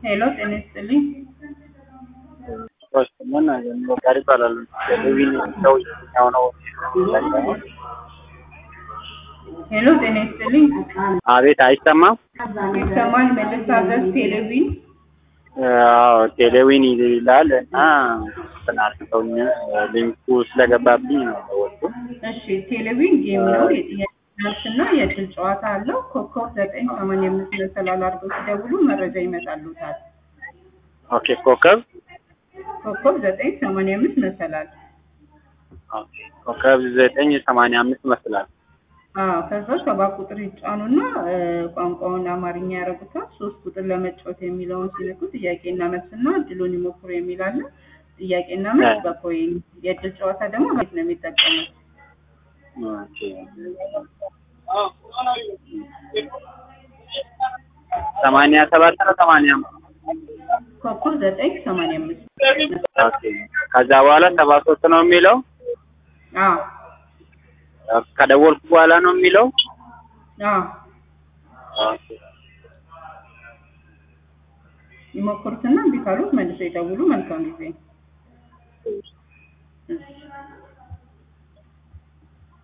ሄሎ ጤና ይስጥልኝ። ምን ጋር ይባላል ቴሌቪዥን ሰው የትኛው ነው? ሄሎ ጤና ይስጥልኝ። አቤት አይሰማም። ይሰማል። መልሳለስ ቴሌቪዥን አዎ ቴሌዊን ይላል እና ተናስተውኝ ሊንኩ ስለገባብኝ ነው ወጡ። እሺ ቴሌቪዥን ጌም ነው። የጥያቄ መልስና የድል ጨዋታ አለው። ኮከብ ዘጠኝ ሰማንያ አምስት መሰላል አድርገው ሲደውሉ መረጃ ይመጣሉታል። ኦኬ ኮከብ ኮከብ ዘጠኝ ሰማንያ አምስት መሰላል ኮከብ ዘጠኝ ሰማንያ አምስት ይመስላል። አዎ ከዛ ሰባት ቁጥር ይጫኑና ቋንቋውን አማርኛ ያደርጉታል። ሶስት ቁጥር ለመጫወት የሚለውን ሲነኩ ጥያቄና መልስና እድሉን ይሞክሩ የሚል አለ። ጥያቄና መልስ በኮይን የእድል ጨዋታ ደግሞ ቤት ነው የሚጠቀሙት። ኦኬ ሰማንያ ሰባት ነው ሰማንያ አምስት ኮከብ ዘጠኝ ሰማንያ አምስት ኦኬ ከዛ በኋላ ሰባ ሶስት ነው የሚለው አዎ ከደወልኩ በኋላ ነው የሚለው አዎ ኦኬ ይሞክሩትና እምቢ ካሉት መልሰው ይደውሉ። መልካም ጊዜ። እሺ